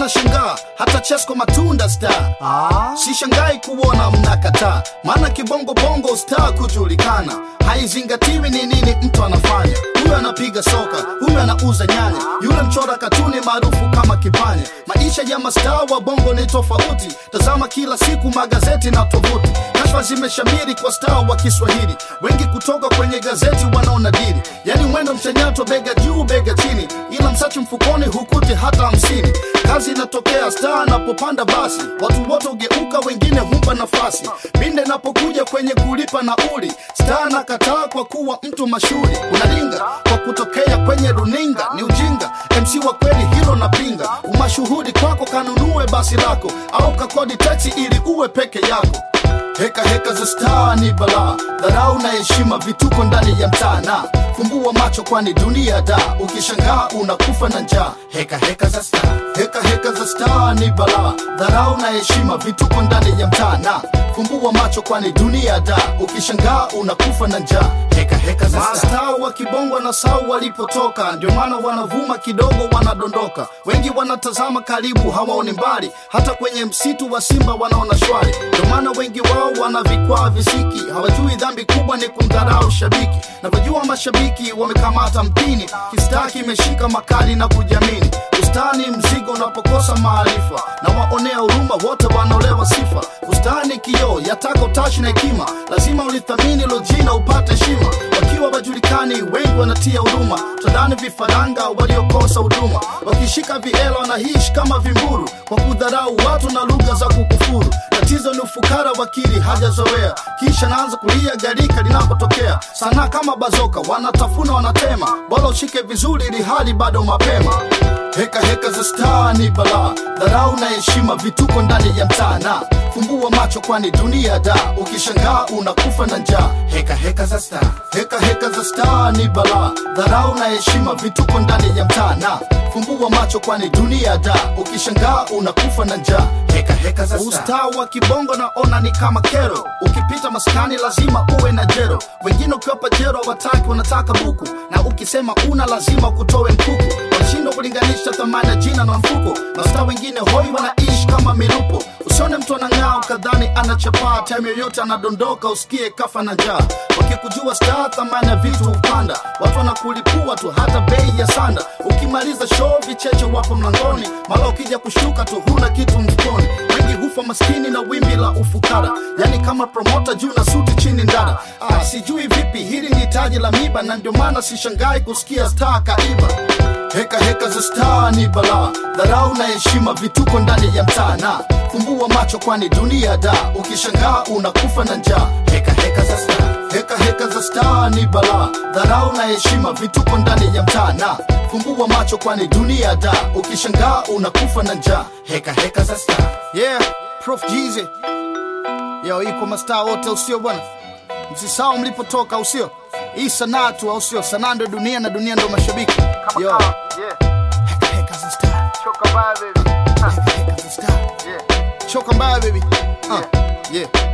wanashangaa hata chesko matunda star Ah. sishangai kuona mnakataa maana kibongo bongo star kujulikana haizingatiwi ni nini mtu anafanya huyu anapiga soka huyu anauza nyanya yule mchora katuni maarufu kama kipanya maisha ya mastaa wa bongo ni tofauti tazama kila siku magazeti na tovuti kashfa zimeshamiri kwa staa wa kiswahili wengi kutoka kwenye gazeti wanaona dili yani mwendo mchanyato bega juu bega chini ila msachi mfukoni hukuti hata hamsini kazi inatokea staa anapopanda basi watu wote ugeuka wengine humpa nafasi pinde napokuja kwenye kulipa nauli staa anakataa kwa kuwa mtu mashuhuri unalinga kwa kutokea kwenye runinga ni ujinga mc wa kweli hilo napinga umashuhudi kwako kanunue basi lako au kakodi taxi ili uwe peke yako heka heka za staa ni balaa dharau na heshima vituko ndani ya mtaa na fumbua macho kwani dunia da ukishangaa unakufa na njaa heka heka za staa heka heka za staa ni balaa dharau na heshima vituko ndani ya mtaa na fumbua macho kwani dunia da ukishangaa unakufa na njaa heka heka za staa wa kibongo na sau walipotoka ndio maana wanavuma kidogo wanadondoka wengi wanatazama karibu hawaoni mbali hata kwenye msitu wa simba wanaona shwari ndio maana wengi wao wana vikwaa visiki hawajui dhambi kubwa ni kumdharau shabiki navyojua mashabiki wamekamata mpini kistaa kimeshika makali na kujamini ustani mzigo unapokosa maarifa na waonea huruma wote wanaolewa sifa ustani kioo yataka utashi na hekima lazima ulithamini lo jina upate heshima wakiwa wajulikani wengi wanatia huruma tadhani vifaranga waliokosa huduma wakishika viela wanaishi kama vimburu kwa kudharau watu na lugha za kukufuru tatizo ni ufukara wakili hajazoea kisha naanza kulia garika linapotokea sanaa kama bazoka wanatafuna wanatema bora ushike vizuri ili hali bado mapema heka heka za staa ni balaa dharau na heshima vituko ndani ya mtaa na fumbua macho kwani dunia da ukishangaa unakufa na njaa heka heka za staa heka heka za staa ni balaa dharau na heshima vituko ndani ya mtaa na fumbua macho kwani dunia da ukishangaa unakufa na njaa heka heka za ustaa wa kibongo naona ni kama kero ukipita maskani lazima uwe na jero wengine ukiwapa jero wataki wanataka buku na ukisema una lazima kutowe mkuku wanashindwa kulinganisha thamani ya jina na mfuko mastaa wengine hoi wanaishi kama milupo usione mtu anang'aa ukadhani anachapaa time yoyote anadondoka usikie kafa na njaa wakikujua staa thamani ya vitu hupanda watu wanakulipua tu hata bei ya sanda ukimaliza show vicheche wapo mlangoni mara ukija kushuka tu huna kitu mfukoni wengi hufa maskini na wimbi la ufukara yani kama promota juu na suti chini ndara ah, sijui vipi hili ni taji la miba na ndio maana sishangai kusikia staa kaiba heka heka za staa ni balaa dharau na heshima vituko ndani ya mtaa na fumbua macho kwani dunia da ukishangaa unakufa na njaa heka heka za staa heka heka za staa ni balaa dharau na heshima vituko ndani ya mtaa na fumbua macho kwani dunia da ukishangaa unakufa na njaa heka heka za staa yeah prof jize yo iko mastaa wote usio bwana msisahau mlipotoka au sio hii sanaa tu au sio sanaa ndo dunia na dunia ndo mashabiki yo Yeah. heka heka za staa Choka baya baby. heka heka za staa Yeah. choka mbaya baby uh, yeah